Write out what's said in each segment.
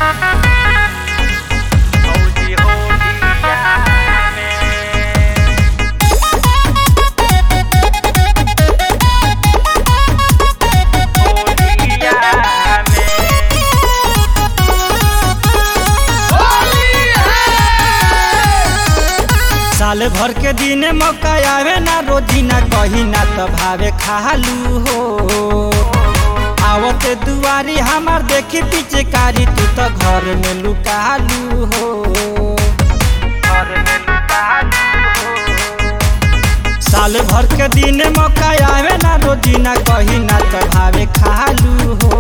भौजी होलिया में होलिया साल भर के दिन मौका आवे ना रोजीना कही ना त भावे खालू हो आवते दुआरी हमार देखी पीछे कारी तू तो घर में लुकालू हो घर में लुकालू साल भर के दिन मौका आवे ना रोजीना कही ना त भावे खालू हो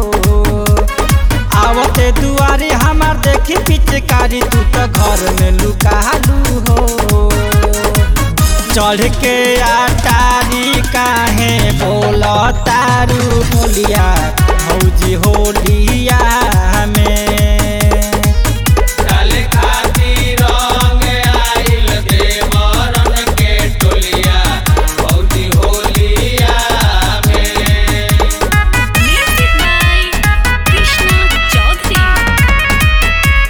आवते दुआरी हमार देखी पीछे कारी तू तो घर में लुकालू हो चढ़ के आटारी काहे बोल तारू बोलिया भौजी होलिया में डाले खातिर रंग आइल देवरन के टोलिया भौजी होलिया में Music by Krishna Chaudhary.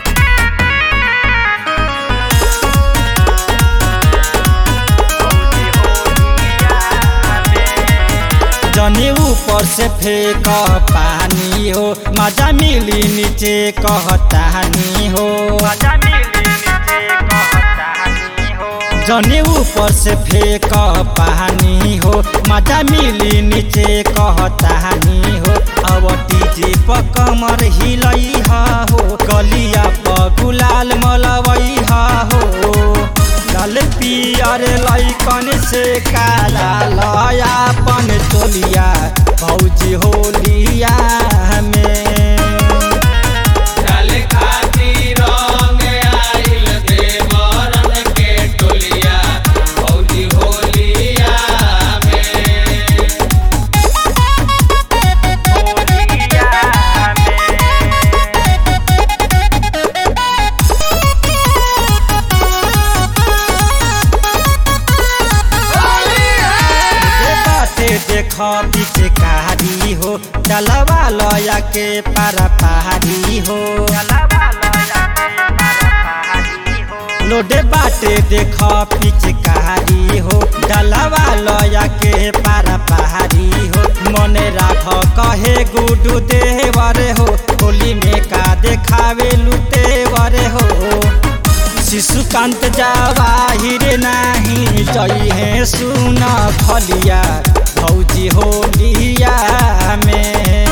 भौजी होलिया में जनी ऊपर से फेंक पानी हो मजा मिली नीचे कहतानी हो मजा मिली नीचे कहतानी हो जनी ऊपर से फेंक पानी हो मजा मिली नीचे कहतानी हो अब डीजे पर कमर हिलई हो गलिया पर गुलाल मलवई हो लाल पियर लैकन से काला लयापन चोलिया भौजी होलिया में डाले खातिर रंग आइल देवरन के टोलिया भौजी होलिया में होलिया में जे बाटे देख पीछे कारी हो चलवा लया के पारा पहाड़ी हो लोडे बाटे देख पीछे कारी हो डलवा लया के पारा पहाड़ी हो मने राख कहे गुडू देवर हो होली में का देखावे लुतेवर हो शिशुकांत जवाहिर नाही जई है सुन खलिया भौजी होलिया में